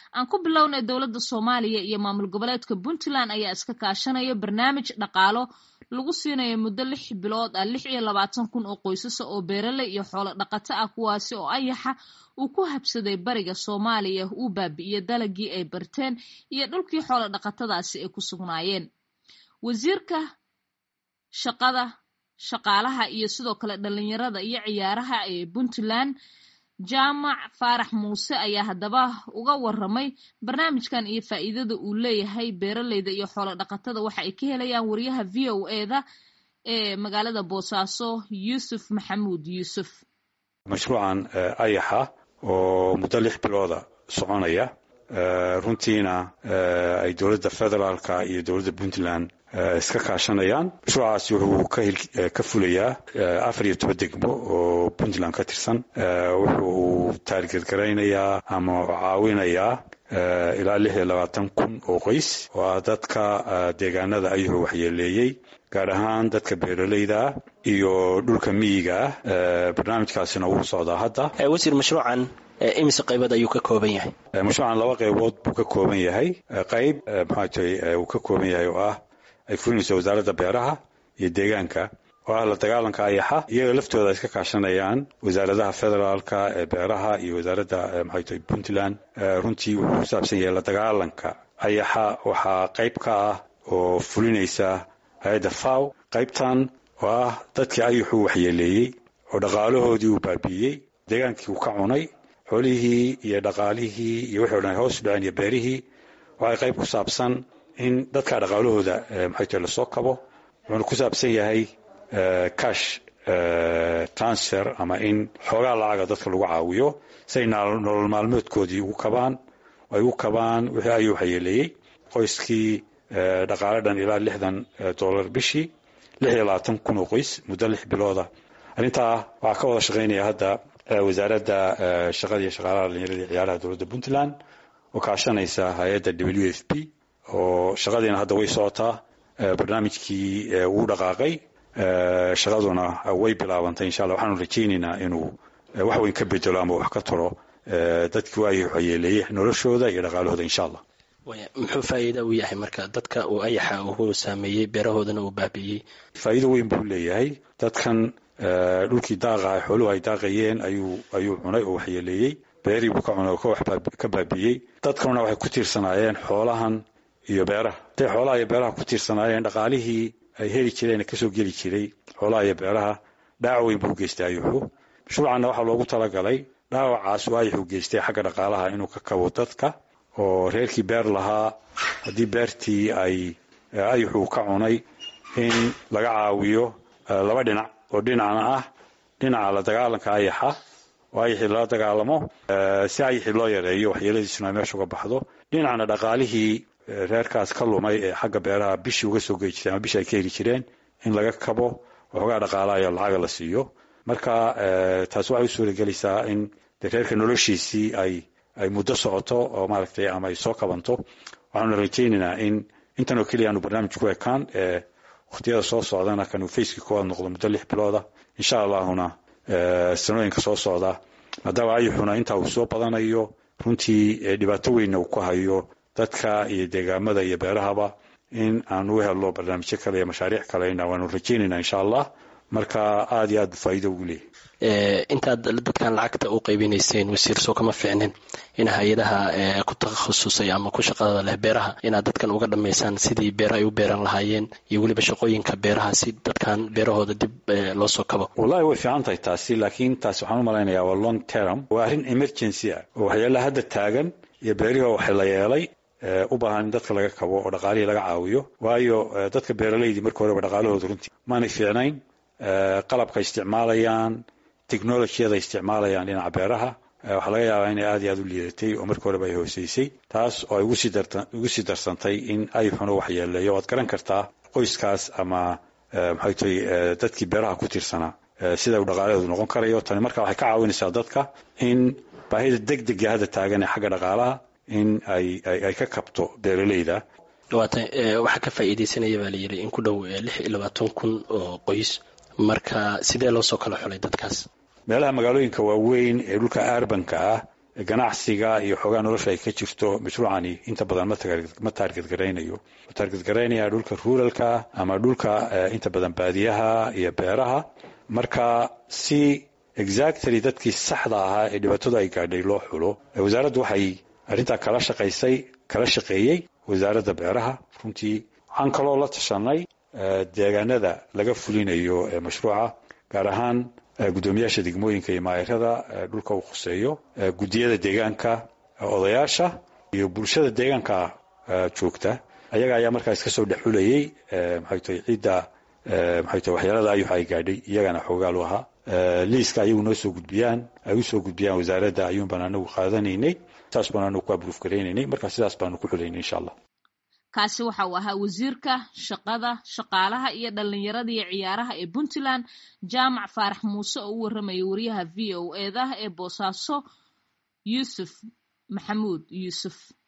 aan ku bilownay dowladda soomaaliya iyo maamul goboleedka puntland ayaa iska kaashanaya barnaamij dhaqaalo lagu siinayo muddo lix bilood ah lix iyo labaatan kun oo qoysasa oo beeraley iyo xoolo dhaqato ah kuwaasi oo ayaxa uu ku habsaday bariga soomaaliya uu baabi'iyey dalagii ay barteen iyo dhulkii xoolo dhaqatadaasi ay ku sugnaayeen wasiirka shaqada shaqaalaha iyo sidoo kale dhalinyarada iyo ciyaaraha ee puntland jaamac faarax muuse ayaa haddaba uga waramay barnaamijkan iyo faa'iidada uu leeyahay beeraleyda iyo xoolo dhaqatada waxa ay ka helayaan wariyaha v o eda ee magaalada boosaaso yuusuf maxamuud yuusuf mashruucan ayaxa oo muddo lix bilooda soconaya runtiina ay dowladda federaalka iyo dowladda puntland iska kaashanayaan mashruucaasi wuxuu ka fulayaa afar iyo toban degmo oo puntland ka tirsan wuxuu taargetgaraynayaa ama caawinayaa ilaa lix iyo labaatan kun oo qoys oo ah dadka deegaanada ayuhu waxyeeleeyey gaar ahaan dadka beeraleyda ah iyo dhulka miyiga ah barnaamijkaasina wuu socdaa hadda wasiir mashruucan imise qaybood ayuu ka kooban yahay mashruucan laba qaybood buu ka kooban yahay qayb maxaa tay uu ka kooban yahay oo ah ay fulinayso wasaaradda beeraha iyo deegaanka oo ah la dagaalanka ayaxa iyaga laftooda ay iska kaashanayaan wasaaradaha federaalka ee beeraha iyo wasaaradda maxay tahay puntland runtii wuxuu ku saabsan yahay la dagaalanka ayaxa waxaa qayb ka ah oo fulinaysa hay-adda faw qaybtan oo ah dadkii ayaxuu waxyeeleeyey oo dhaqaalahoodii uu baabi'iyey deegaankii uu ka cunay xoolihii iyo dhaqaalihii iyo wixii o dhan hoos u dhaceen iyo beerihii waxay qayb ku saabsan in dadka dhaqaalahooda maxay tahay lasoo kabo wuxuuna ku saabsan yahay cash transfer ama in xoogaa lacaga dadka lagu caawiyo si ay nolol maalmeedkoodii ugu kabaan ay ugu kabaan wixii ayuu waxyeeleeyey qoyskii dhaqaale dhan ilaa lixdan dollar bishii lix iyo labaatan kun oo qoys muddo lix bilooda arrintaa waxaa ka wada shaqaynaya hadda wasaaradda shaqada iyo shaqaalaha dhalinyarada iyo ciyaaraha dowladda puntland oo kaashanaysa hay-adda w f p oo shaqadiina hadda way socotaa barnaamijkii wuu dhaqaaqay shaqaduna way bilaabantay insha alla waxaanu rajaynaynaa inuu wax weyn ka bedelo ama wax ka taro dadkii waayay waxyeeleeyey noloshooda iyo dhaqaalahooda insha allah muxuu faa'iida u yahay marka dadka uu ayaxa uu saameeyey beerahoodana uu baabi'iyey faa'iido weyn buu leeyahay dadkan dhulkii daaqa xooluhu ay daaqayeen ayuu ayuu cunay oo waxyeeleeyey beerii buu ka cunay oo ka baabi'iyey dadkanuna waxay ku tiirsanaayeen xoolahan iyo beeraha haday xoolaha iyo beeraha ku tiirsanaayeen dhaqaalihii ay heli jireen ee kasoo geli jiray xoolaha iyo beeraha dhaawac weyn buu geystay ayuxu mashruucanna waxaa loogu talagalay dhaawacaas uu ayuxu geystay xagga dhaqaalaha inuu ka kabo dadka oo reerkii beer lahaa haddii beertii ay ayuxu ka cunay in laga caawiyo laba dhinac oo dhinacna ah dhinaca la dagaalanka ayaxa oo ayaxii lala dagaalamo si ayaxii loo yareeyo waxyeeladiisuna ay meesha uga baxdo dhinacna dhaqaalihii reerkaas ka lumay ee xagga beeraha bishii uga soo gey jireen ama bishii ay ka heli jireen in laga kabo waxoogaa dhaqaalayo lacaga la siiyo marka taas waxay u suuragelaysaa in de reerka noloshiisii ay ay muddo socoto oo maaragtay ama ay soo kabanto waxaanuna rajaynaynaa in intan oo keliya aanu barnaamij ku ekaan ee wakhtiyada soo socdana kanuu facekii koowaad noqdo muddo lix bilooda insha allahuna sanooyinka soo socda maadaama ayuxuna intaa uu soo badanayo runtii dhibaato weynna uu ku hayo dadka iyo deegaamada iyo beerahaba in aan u helno barnaamijyo kale iyo mashaariic kalena waanu rajaynayna insha allah marka aada iyo aad bu faa'iido ugu leeyahy intaad dadkan lacagta u qaybinayseen wasiir soo kama fiicnin in hay-adaha ku takhasusay ama ku shaqada leh beeraha inaad dadkan uga dhammaysaan sidii beera ay u beeran lahaayeen iyo weliba shaqooyinka beeraha si dadkan beerahooda dib loo soo kabo wallahi way fiican tahay taasi laakiin taasi waxaan u malaynayaa waa long term waa arrin emergency ah oo waxyaalaha hadda taagan iyo beerihii waxa la yeelay u baahan in dadka laga kabo oo dhaqaalihii laga caawiyo waayo dadka beeralaydii marka horeba dhaqaalahooda runtii maanay fiicnayn qalabka isticmaalayaan technolojiyada isticmaalayaan dhinaca beeraha waxaa laga yaabaa inay aad iyo aad u liidatay oo markii horeba ay hooseysay taas oo ay ugu sii darsantay in ayuxuna waxyeeleeyo waad garan kartaa qoyskaas ama maxay tahay dadkii beeraha ku tiirsanaa sida uu dhaqaalahoodu noqon karayo tani marka waxay ka caawinaysaa dadka in baahida deg dega hadda taagan ee xagga dhaqaalaha in ay ay ka kabto beeraleyda waata waxaa ka faa'iidaysanaya baa layidhi in ku dhow lix iyo labaatan kun oo qoys marka sidee loo soo kala xulay dadkaas meelaha magaalooyinka waaweyn ee dhulka arbanka ah ganacsiga iyo xoogaa nolosha ay ka jirto mashruucani inta badan ma taarget garaynayo wuxuu taarget garaynaya dhulka ruralka ama dhulka inta badan baadiyaha iyo beeraha marka si exactly dadkii saxda ahaa ee dhibaatadu ay gaadhay loo xulo wasaaraddu waxay arrintaa kala shaqaysay kala shaqeeyey wasaaradda beeraha runtii waxaan kaloo la tashanay deegaanada laga fulinayo mashruuca gaar ahaan guddoomiyaasha degmooyinka iyo maayarada dhulka uu khuseeyo guddiyada deegaanka odayaasha iyo bulshada deegaanka joogta ayaga ayaa markaas ka soo dhexulayey maxay tahay ciidda maxay tahay waxyaalada ayuxa ay gaadhay iyagana xoogaal u ahaa liiska ayagu noo soo gudbiyaan ay u soo gudbiyaan wasaaradda ayuun baan anagu qaadanaynay saas baan anagu ku abruuf garaynaynay marka sidaas baanu ku xulaynay insha allah kaasi waxa uu ahaa wasiirka shaqada shaqaalaha iyo dhallinyarada iyo ciyaaraha ee puntland jaamac faarax muuse oo u warramaya wariyaha v o eedah ee boosaaso yuusuf maxamuud yuusuf